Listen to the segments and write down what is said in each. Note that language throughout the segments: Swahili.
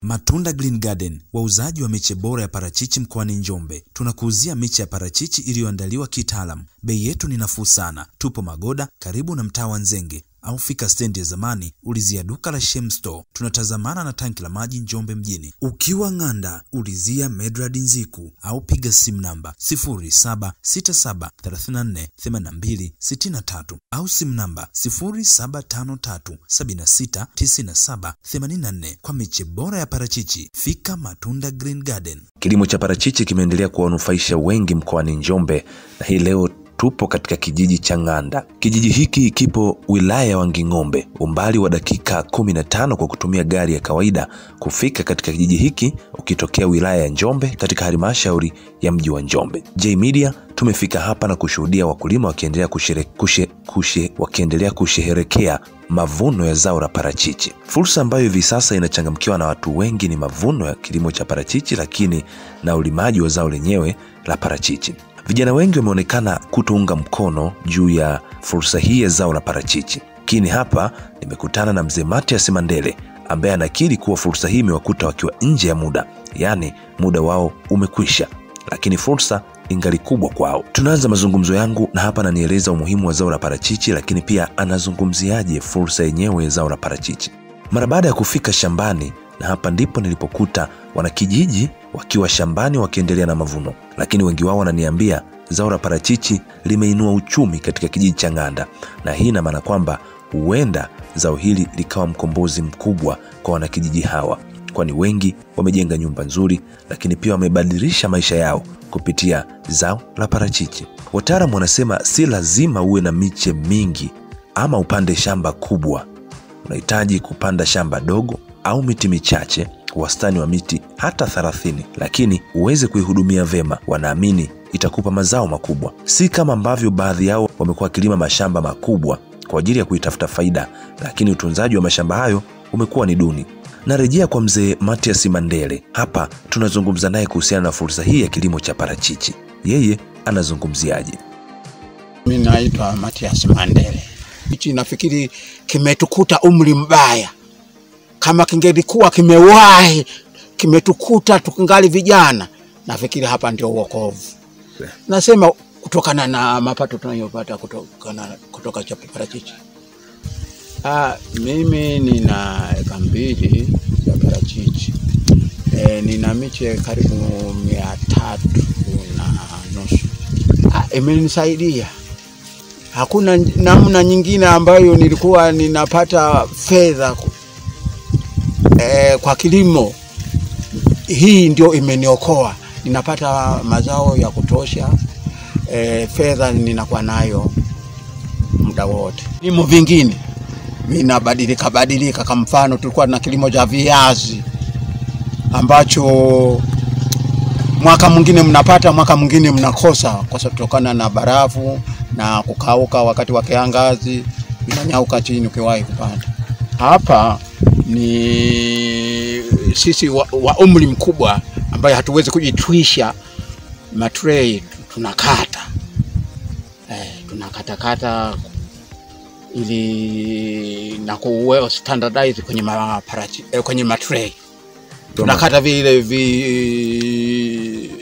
Matunda Green Garden, wauzaji wa miche bora ya parachichi mkoani Njombe. Tunakuuzia miche ya parachichi iliyoandaliwa kitaalamu. Bei yetu ni nafuu sana. Tupo Magoda, karibu na mtaa wa Nzenge, au fika stendi ya zamani, ulizia duka la Shem Store. Tunatazamana na tanki la maji Njombe mjini. Ukiwa Ng'anda, ulizia Medrad Nziku au piga simu namba 0767348263 au simu namba 0753769784 kwa miche bora ya parachichi. Fika Matunda Green Garden. Kilimo cha parachichi kimeendelea kuwanufaisha wengi mkoani Njombe na hii leo tupo katika kijiji cha Ng'anda. Kijiji hiki kipo wilaya ya Wanging'ombe, umbali wa dakika 15 kwa kutumia gari ya kawaida kufika katika kijiji hiki ukitokea wilaya ya Njombe katika halmashauri ya mji wa Njombe. J Media tumefika hapa na kushuhudia wakulima wakiendelea kushere, kushe, kushe, wakiendelea kusherehekea mavuno ya zao la parachichi. Fursa ambayo hivi sasa inachangamkiwa na watu wengi ni mavuno ya kilimo cha parachichi, lakini na ulimaji wa zao lenyewe la parachichi. Vijana wengi wameonekana kutounga mkono juu ya fursa hii ya zao la parachichi, lakini hapa nimekutana na mzee Matias Mandele ambaye anakiri kuwa fursa hii imewakuta wakiwa nje ya muda, yaani muda wao umekwisha, lakini fursa ingali kubwa kwao. Tunaanza mazungumzo yangu na hapa ananieleza umuhimu wa zao la parachichi, lakini pia anazungumziaje fursa yenyewe ya zao la parachichi. Mara baada ya kufika shambani, na hapa ndipo nilipokuta wanakijiji wakiwa shambani wakiendelea na mavuno, lakini wengi wao wananiambia zao la parachichi limeinua uchumi katika kijiji cha Ng'anda, na hii ina maana kwamba huenda zao hili likawa mkombozi mkubwa kwa wanakijiji hawa, kwani wengi wamejenga nyumba nzuri, lakini pia wamebadilisha maisha yao kupitia zao la parachichi. Wataalamu wanasema si lazima uwe na miche mingi ama upande shamba kubwa. Unahitaji kupanda shamba dogo au miti michache, wastani wa miti hata 30, lakini uweze kuihudumia vema. Wanaamini itakupa mazao makubwa, si kama ambavyo baadhi yao wamekuwa wakilima mashamba makubwa kwa ajili ya kuitafuta faida, lakini utunzaji wa mashamba hayo umekuwa ni duni. Narejea kwa mzee Matias Mandele. Hapa tunazungumza naye kuhusiana na fursa hii ya kilimo cha parachichi. Yeye anazungumziaje? Mi naitwa Matias Mandele. Hichi nafikiri kimetukuta umri mbaya. Kama kingelikuwa kimewahi kimetukuta tukingali vijana, nafikiri hapa ndio uokovu. Nasema kutokana na mapato tunayopata kutokana kutoka cha parachichi. Ah, mimi nina eka mbili za parachichi e, nina miche karibu mia tatu na nusu. Ah, imenisaidia hakuna namna nyingine ambayo nilikuwa ninapata fedha e, kwa kilimo. Hii ndio imeniokoa, ninapata mazao ya kutosha e, fedha ninakuwa nayo muda wote. Vilimo vingine vinabadilika badilika. Kwa mfano, tulikuwa na kilimo cha viazi ambacho mwaka mwingine mnapata, mwaka mwingine mnakosa, kwa sababu kutokana na barafu na kukauka wakati wa kiangazi, vinanyauka chini ukiwahi kupanda. Hapa ni sisi wa, wa umri mkubwa ambaye hatuwezi kujitwisha matrei, tunakata eh, tunakatakata ili na kuwe standardize kwenye maparachi, eh, kwenye matrei tunakata vile vi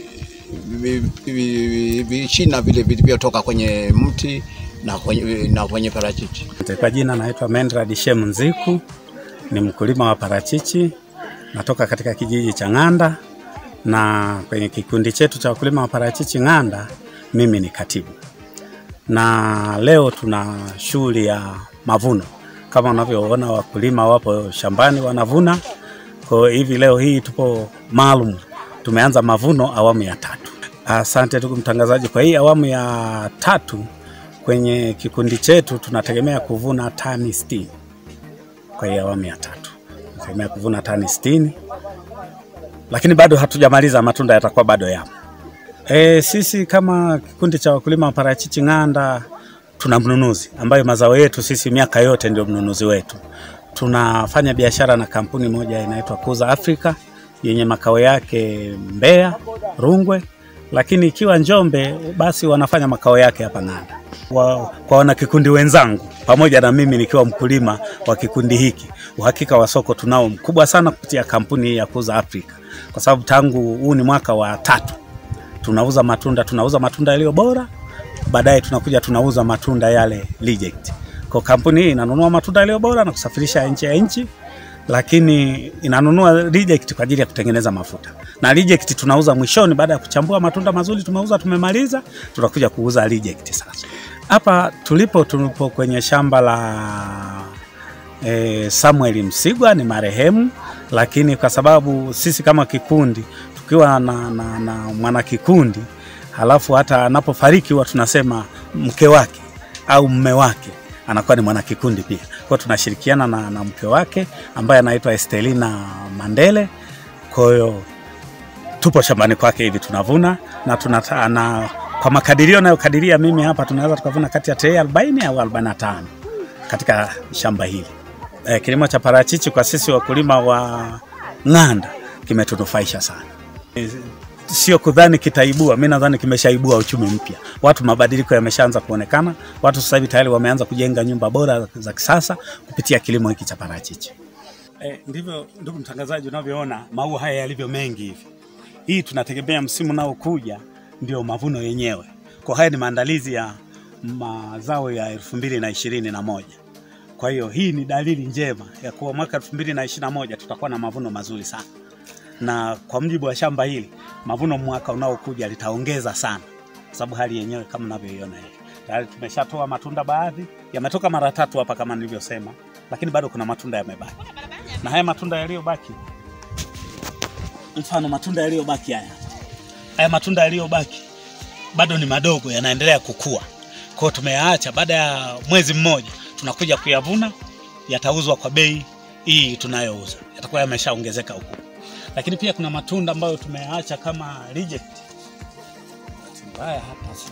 vishina vile vilivyotoka kwenye mti na kwenye, na kwenye parachichi. Kwa jina naitwa Mendrad Shem Nziku, ni mkulima wa parachichi, natoka katika kijiji cha Ng'anda, na kwenye kikundi chetu cha wakulima wa parachichi Ng'anda, mimi ni katibu, na leo tuna shughuli ya mavuno. Kama unavyoona wakulima wapo shambani wanavuna. Kwa hivi leo hii tupo maalum, tumeanza mavuno awamu ya tatu. Asante ndugu mtangazaji. Kwa hii awamu ya tatu kwenye kikundi chetu tunategemea kuvuna tani sitini. Kwa hii awamu ya tatu tunategemea kuvuna tani sitini, lakini bado hatujamaliza, matunda yatakuwa bado yapo. E, sisi kama kikundi cha wakulima wa parachichi Ng'anda tuna mnunuzi ambayo mazao yetu sisi miaka yote ndio mnunuzi wetu. Tunafanya biashara na kampuni moja inaitwa Kuza Africa yenye makao yake Mbeya, Rungwe lakini ikiwa Njombe basi wanafanya makao yake hapa Ng'anda. Wa, kwa wanakikundi wenzangu pamoja na mimi nikiwa mkulima wa kikundi hiki, uhakika wa soko tunao mkubwa sana kupitia kampuni hii ya kuuza Afrika, kwa sababu tangu huu ni mwaka wa tatu tunauza matunda, tunauza matunda yaliyo bora, baadaye tunakuja tunauza matunda yale reject. Kwa kampuni hii inanunua matunda yaliyo bora na kusafirisha nje ya nchi, lakini inanunua reject kwa ajili ya kutengeneza mafuta, na reject tunauza mwishoni, baada ya kuchambua matunda mazuri tumeuza, tumemaliza, tunakuja kuuza reject sasa. Hapa tulipo tulipo kwenye shamba la e, Samuel Msigwa ni marehemu, lakini kwa sababu sisi kama kikundi tukiwa na, na, na mwanakikundi halafu hata anapofariki huwa tunasema mke wake au mme wake anakuwa ni mwanakikundi pia. Kwa hiyo tunashirikiana na, na mke wake ambaye anaitwa Estelina Mandele. Kwa hiyo tupo shambani kwake hivi tunavuna na tunata, na kwa makadirio nayokadiria mimi hapa tunaweza tukavuna kati ya trei 40 au 45 katika shamba hili. E, kilimo cha parachichi kwa sisi wakulima wa Ng'anda kimetunufaisha sana. E, sio kudhani kitaibua, mi nadhani kimeshaibua uchumi mpya. Watu mabadiliko yameshaanza kuonekana, watu sasa hivi tayari wameanza kujenga nyumba bora za kisasa kupitia kilimo hiki cha parachichi. E, ndivyo ndugu mtangazaji, unavyoona maua haya yalivyo mengi hivi. Hii tunategemea msimu nao kuja ndio mavuno yenyewe. Kwa haya ni maandalizi ya mazao ya elfu mbili na ishirini na moja. Kwa hiyo hii ni dalili njema ya kuwa mwaka elfu mbili na ishirini na moja tutakuwa na mavuno mazuri sana, na kwa mujibu wa shamba hili mavuno mwaka unaokuja litaongeza sana, kwa sababu hali yenyewe kama unavyoiona hivi tayari tumeshatoa matunda, baadhi yametoka mara tatu hapa kama nilivyosema, lakini bado kuna matunda yamebaki, na haya matunda yaliyobaki, mfano matunda yaliyobaki haya haya matunda yaliyobaki bado ni madogo, yanaendelea kukua. Kwa hiyo tumeyaacha, baada ya mwezi mmoja tunakuja kuyavuna, yatauzwa kwa bei hii tunayouza, yatakuwa yameshaongezeka huku. Lakini pia kuna matunda ambayo tumeyaacha kama reject. Bahati mbaya hapa si-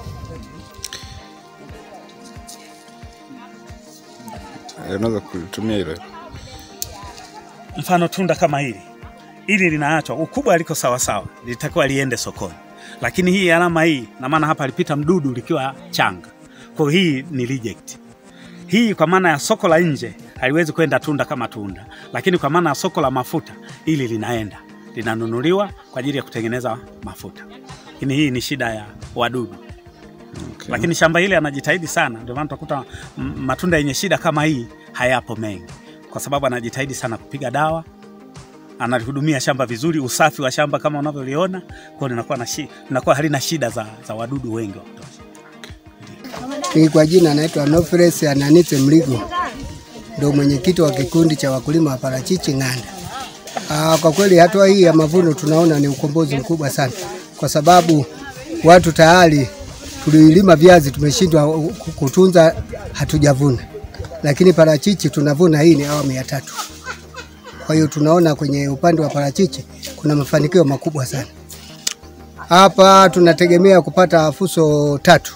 unaweza kulitumia hilo mfano tunda kama hili hili linaachwa ukubwa liko sawasawa, litakiwa liende sokoni, lakini hii alama hii na maana hapa alipita mdudu likiwa changa, kwa hiyo hii ni reject. Hii kwa maana ya soko la nje haliwezi kwenda tunda kama tunda, lakini kwa maana ya soko la mafuta hili linaenda, linanunuliwa kwa ajili ya kutengeneza mafuta. Lakini hii ni shida ya wadudu okay. lakini shamba hili anajitahidi sana, ndio maana utakuta m- matunda yenye shida kama hii hayapo mengi, kwa sababu anajitahidi sana kupiga dawa, analihudumia shamba vizuri, usafi wa shamba kama unavyoliona, kwa hiyo linakuwa na shi- linakuwa halina shida za, za wadudu wengi wa kutosha. Mimi kwa jina naitwa Nofres Ananite Mligo, ndio mwenyekiti wa kikundi cha wakulima wa parachichi Ng'anda. Aa, kwa kweli hatua hii ya mavuno tunaona ni ukombozi mkubwa sana, kwa sababu watu tayari tulilima viazi tumeshindwa kutunza, hatujavuna, lakini parachichi tunavuna. Hii ni awamu ya tatu. Kwa hiyo tunaona kwenye upande wa parachichi kuna mafanikio makubwa sana. Hapa tunategemea kupata fuso tatu.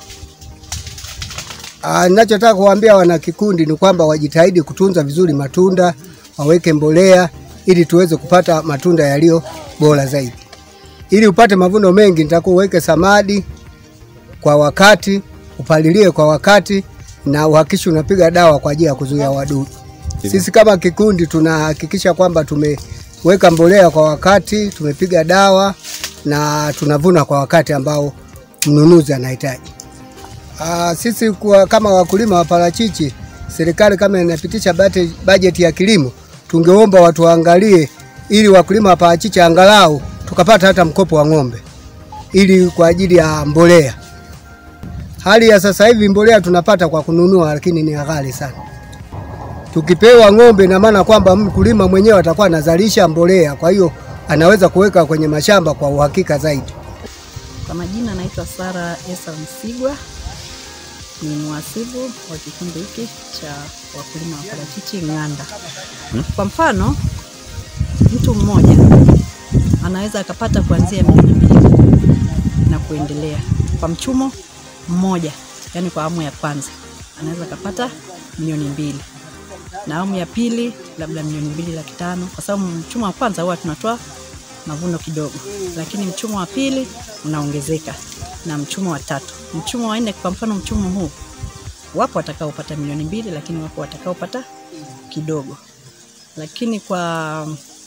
Ah, Ninachotaka kuwaambia wana kikundi ni kwamba wajitahidi kutunza vizuri matunda, waweke mbolea ili tuweze kupata matunda yaliyo bora zaidi. Ili upate mavuno mengi, nitakuwa uweke samadi kwa wakati, upalilie kwa wakati na uhakikishe unapiga dawa kwa ajili ya kuzuia wadudu. Sisi kama kikundi tunahakikisha kwamba tumeweka mbolea kwa wakati, tumepiga dawa na tunavuna kwa wakati ambao mnunuzi anahitaji. Ah, sisi kwa, kama wakulima wa parachichi, serikali kama inapitisha bate- bajeti ya kilimo, tungeomba watu waangalie ili wakulima wa parachichi angalau tukapata hata mkopo wa ng'ombe ili kwa ajili ya mbolea. Hali ya sasa hivi mbolea tunapata kwa kununua, lakini ni ghali sana. Tukipewa ng'ombe, ina maana kwamba mkulima mwenyewe atakuwa anazalisha mbolea, kwa hiyo anaweza kuweka kwenye mashamba kwa uhakika zaidi. Kwa majina naitwa Sara Esa Msigwa, ni mhasibu wa kikundi hiki cha wakulima wa parachichi Ng'anda. Kwa mfano, mtu mmoja anaweza akapata kuanzia milioni mbili na kuendelea kwa mchumo mmoja, yani kwa awamu ya kwanza anaweza akapata milioni mbili na awamu ya pili labda milioni mbili laki tano kwa sababu mchumo wa kwanza huwa tunatoa mavuno kidogo, lakini mchumo wa pili unaongezeka na mchumo wa tatu. Mchumo wa nne, kwa mfano mchumo huu, wapo watakaopata milioni mbili, lakini wapo watakaopata kidogo, lakini kwa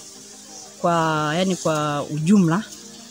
kwa yani kwa ujumla,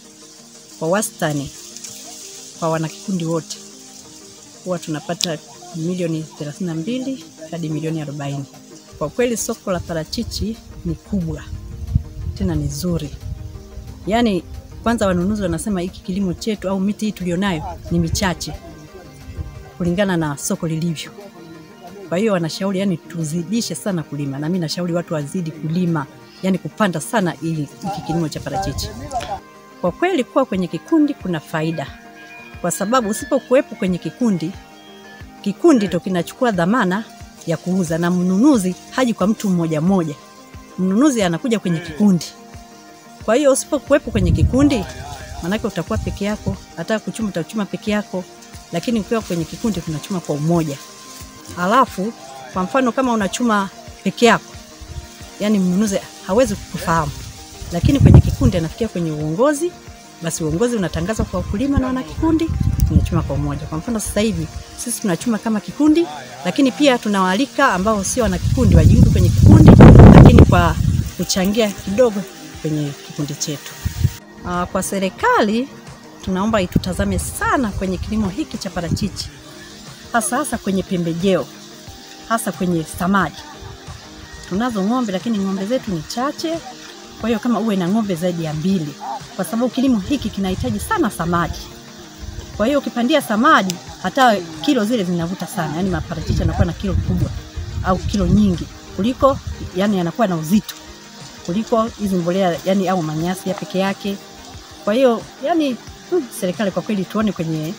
kwa wastani, kwa wanakikundi wote huwa tunapata milioni 32 hadi milioni 40. Kwa kweli soko la parachichi ni kubwa tena ni zuri. Yaani kwanza wanunuzi wanasema hiki kilimo chetu au miti hii tulionayo ni michache kulingana na soko lilivyo. Kwa hiyo wanashauri yani tuzidishe sana kulima, na mimi nashauri watu wazidi kulima, yani kupanda sana hii- hiki kilimo cha parachichi. Kwa kweli kuwa kwenye kikundi kuna faida, kwa sababu usipokuwepo kwenye kikundi, kikundi ndo kinachukua dhamana ya kuuza, na mnunuzi haji kwa mtu mmoja mmoja, mnunuzi anakuja kwenye kikundi. Kwa hiyo usipokuwepo kwenye kikundi, maanake utakuwa peke yako, hata kuchuma utachuma peke yako, lakini ukiwa kwenye kikundi tunachuma kwa umoja. Alafu kwa mfano kama unachuma peke yako, yani mnunuzi hawezi kukufahamu, lakini kwenye kikundi anafikia kwenye uongozi, basi uongozi unatangaza kwa wakulima na wanakikundi, tunachuma kwa umoja. Kwa mfano sasa hivi sisi tunachuma kama kikundi, lakini pia tunawaalika ambao sio wanakikundi wajiunge kwenye kikundi, lakini kwa kuchangia kidogo kwenye kikundi chetu. Ah, Kwa serikali tunaomba itutazame sana kwenye kilimo hiki cha parachichi, hasa hasa kwenye pembejeo, hasa kwenye samadi. Tunazo ng'ombe lakini ng'ombe zetu ni chache, kwa hiyo kama uwe na ng'ombe zaidi ya mbili, kwa sababu kilimo hiki kinahitaji sana samadi. Kwa hiyo ukipandia samadi, hata kilo zile zinavuta sana, yani maparachichi yanakuwa na kilo kubwa au kilo nyingi kuliko, yani yanakuwa na uzito kuliko hizi mbolea yani au manyasi ya peke yake. Kwa hiyo yani, hmm, serikali kwa kweli tuone kwenye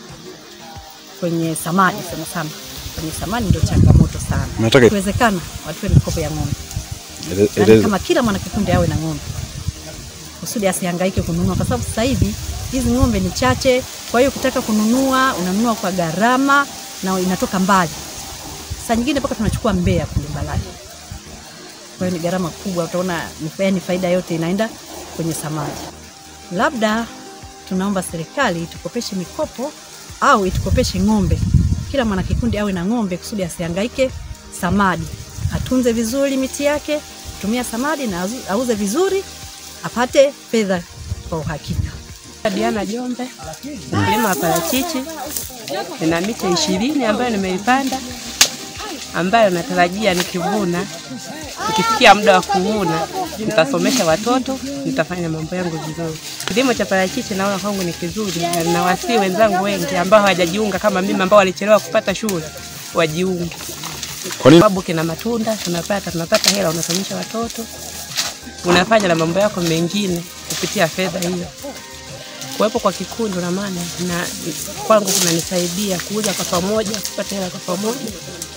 kwenye samadi sana sana, kwenye samadi ndio changamoto sana. Nataka- Ikiwezekana watoe mikopo ya ng'ombe, Ele- yani eleza- kama kila mwanakikundi awe na ng'ombe kusudi asihangaike kununua, kwa sababu sasa hivi hizi ng'ombe ni chache. Kwa hiyo ukitaka kununua unanunua kwa gharama na inatoka mbali, saa nyingine mpaka tunachukua Mbeya kule Mbalali. Kwa hiyo ni gharama kubwa, utaona ni ni faida yote inaenda kwenye samadi. Labda tunaomba serikali itukopeshe mikopo au itukopeshe ng'ombe, kila mwanakikundi awe na ng'ombe kusudi asihangaike samadi, atunze vizuri miti yake, tumia samadi na auze- auze vizuri, apate fedha kwa uhakika. Diana Jombe, mkulima wa parachichi. Nina miche ishirini ambayo nimeipanda, ambayo natarajia nikivuna, ikifikia muda wa kuvuna, nitasomesha watoto, nitafanya mambo yangu vizuri. Kilimo cha parachichi naona kwangu ni kizuri, na ninawasihi wenzangu wengi ambao hawajajiunga kama mimi, ambao walichelewa kupata shule, wajiunge Kwa nini? sababu kina matunda tunapata, tunapata hela, unasomesha watoto, unafanya na mambo yako mengine kupitia fedha hiyo. Kuwepo kwa kikundi una maana na kwangu kunanisaidia kuuza kwa pamoja, kupata hela kwa pamoja,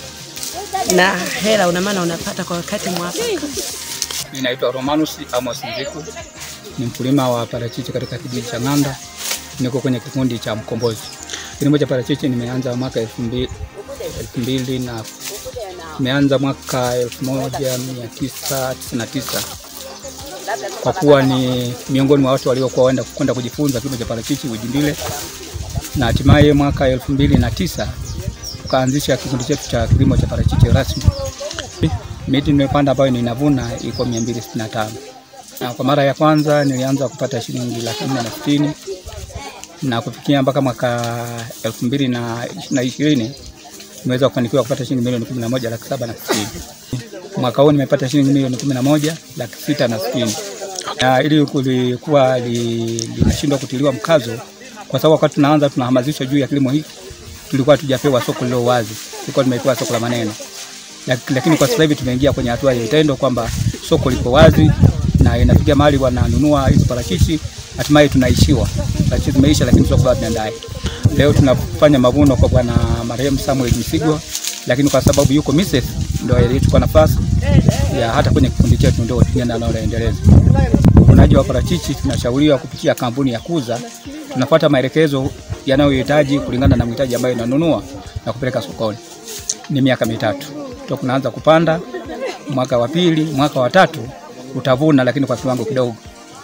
na hela una maana unapata kwa wakati mwafaka. Mimi naitwa Romanus Amos Nziku, ni mkulima wa parachichi katika kijiji cha Ng'anda. Niko kwenye kikundi cha Mkombozi. Kilimo cha parachichi nimeanza mwaka elfu mbili elfu mbili na nimeanza mwaka elfu moja mia tisa tisini na tisa kwa kuwa ni miongoni mwa watu waliokuwa waenda kwenda kujifunza kilimo cha parachichi Ujimbile, na hatimaye mwaka elfu mbili na tisa tukaanzisha kikundi chetu cha kilimo cha parachichi rasmi. Miti nimepanda ambayo ninavuna iko 265 na kwa mara ya kwanza nilianza kupata shilingi laki nne na sitini na kufikia mpaka mwaka elfu mbili na na ishirini nimeweza kufanikiwa kupata shilingi milioni kumi na moja laki saba na sitini. Mwaka huu nimepata shilingi milioni kumi na moja laki sita na sitini. Na ili kulikuwa li- linashindwa kutiliwa mkazo kwa sababu wakati tunaanza tunahamasishwa juu ya kilimo hiki tulikuwa tujapewa soko lilo wazi, tulikuwa tumepewa soko la maneno Lak- lakini kwa sasa hivi tumeingia kwenye hatua ya vitendo kwamba soko liko wazi na inafikia mahali wananunua hizi parachichi, hatimaye tunaishiwa. Parachichi zimeisha, lakini soko bado tunaendai. Leo tunafanya mavuno kwa bwana marehemu Samuel Msigwa, lakini kwa sababu yuko Mises ndio alichukua nafasi ya hata kwenye kikundi chetu ndio tunaenda naendeleza uvunaji wa parachichi. Tunashauriwa kupitia kampuni ya Kuza, tunafuata maelekezo yanayohitaji kulingana na mhitaji ambayo inanunua na kupeleka sokoni ni miaka mitatu toka unaanza kupanda. Mwaka wa pili, mwaka wa tatu utavuna, lakini kwa kiwango kidogo.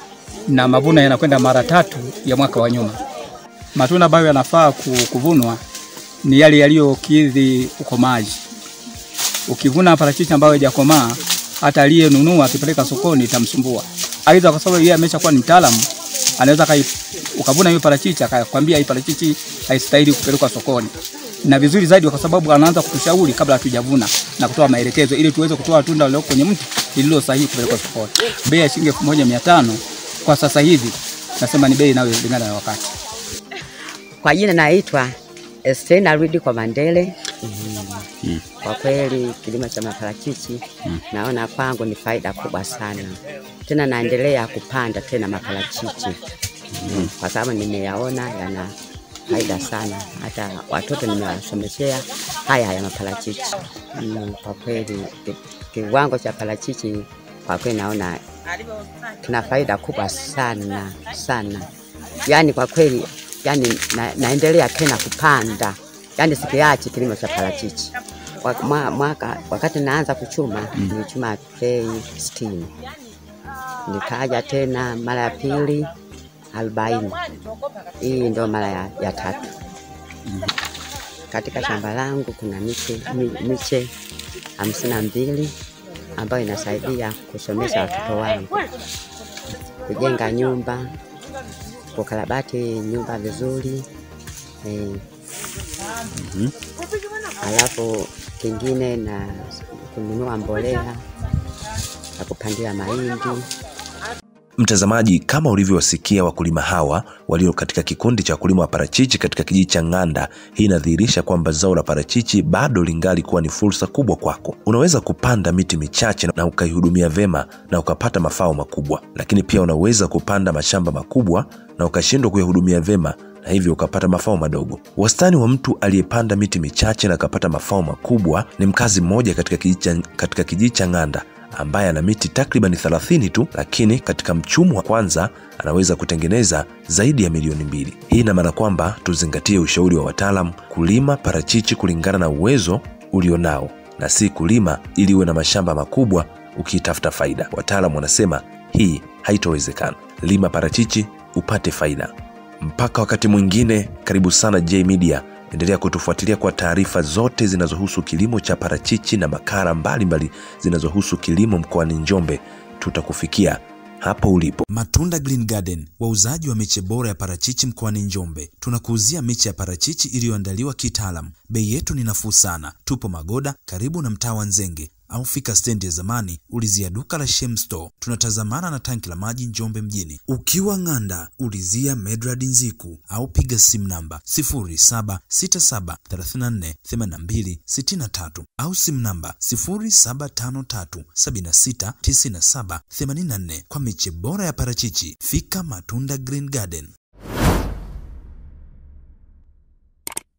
na mavuno yanakwenda mara tatu ya mwaka wa nyuma. Matunda ambayo yanafaa ku- kuvunwa ni yale yaliyokidhi ukomaji. Ukivuna parachichi ambayo haijakomaa, hata aliyenunua akipeleka sokoni itamsumbua. Aidha, kwa sababu yeye ameshakuwa ni mtaalamu, anaweza kai, ukavuna hiyo parachichi akakwambia hii parachichi haistahili kupelekwa sokoni, na vizuri zaidi, kwa sababu anaanza kutushauri kabla hatujavuna na kutoa maelekezo ili tuweze kutoa tunda lililo kwenye mti lililo sahihi kupelekwa sokoni. Bei ya shilingi elfu moja mia tano kwa sasa hivi nasema ni bei inayolingana na wakati. Kwa jina naitwa Estena Rudi kwa Mandele. Mm. Kwa kweli kilimo cha maparachichi naona kwangu ni faida kubwa sana, tena naendelea kupanda tena maparachichi mm. kwa sababu nimeyaona yana faida sana, hata watoto nimewasomeshea haya haya maparachichi mm. Kwa kweli ki- kiwango cha parachichi kwa kweli naona kina faida kubwa sana sana, yaani kwa kweli yani na, naendelea tena kupanda, yani sikiachi kilimo cha parachichi. Wa- mwa- Mwaka wakati naanza kuchuma mm. nilichuma trei sitini, nikaja tena mara ya pili arobaini. Hii ndio mara ya, ya tatu. Katika shamba langu kuna miche, mi, miche hamsini na mbili ambayo inasaidia kusomesha watoto wangu, kujenga nyumba, kukarabati nyumba vizuri eh, alafu kingine na kununua mbolea ya kupandia mahindi. Mtazamaji, kama ulivyowasikia wakulima hawa walio katika kikundi cha wakulima wa parachichi katika kijiji cha Ng'anda, hii inadhihirisha kwamba zao la parachichi bado lingali kuwa ni fursa kubwa kwako. Unaweza kupanda miti michache na ukaihudumia vema na ukapata mafao makubwa, lakini pia unaweza kupanda mashamba makubwa na ukashindwa kuyahudumia vema na hivyo ukapata mafao madogo. Wastani wa mtu aliyepanda miti michache na akapata mafao makubwa ni mkazi mmoja katika kijiji cha- katika kijiji cha Ng'anda ambaye ana miti takriban 30 tu, lakini katika mchumu wa kwanza anaweza kutengeneza zaidi ya milioni mbili. Hii ina maana kwamba tuzingatie ushauri wa wataalam, kulima parachichi kulingana na uwezo ulionao na si kulima ili uwe na mashamba makubwa ukiitafuta faida. Wataalam wanasema hii haitowezekana. Lima parachichi upate faida. Mpaka wakati mwingine, karibu sana J Media. Endelea kutufuatilia kwa taarifa zote zinazohusu kilimo cha parachichi na makala mbalimbali zinazohusu kilimo mkoani Njombe. Tutakufikia hapo ulipo. Matunda Green Garden, wauzaji wa miche bora ya parachichi mkoani Njombe. Tunakuuzia miche ya parachichi iliyoandaliwa kitaalam. Bei yetu ni nafuu sana. Tupo Magoda, karibu na mtaa wa Nzenge, au fika stendi ya zamani, ulizia duka la Shem Store. Tunatazamana na tanki la maji Njombe mjini. Ukiwa Ng'anda, ulizia Medrad Nziku au piga simu namba 0767348263 au simu namba 0753769784 kwa miche bora ya parachichi. Fika Matunda Green Garden.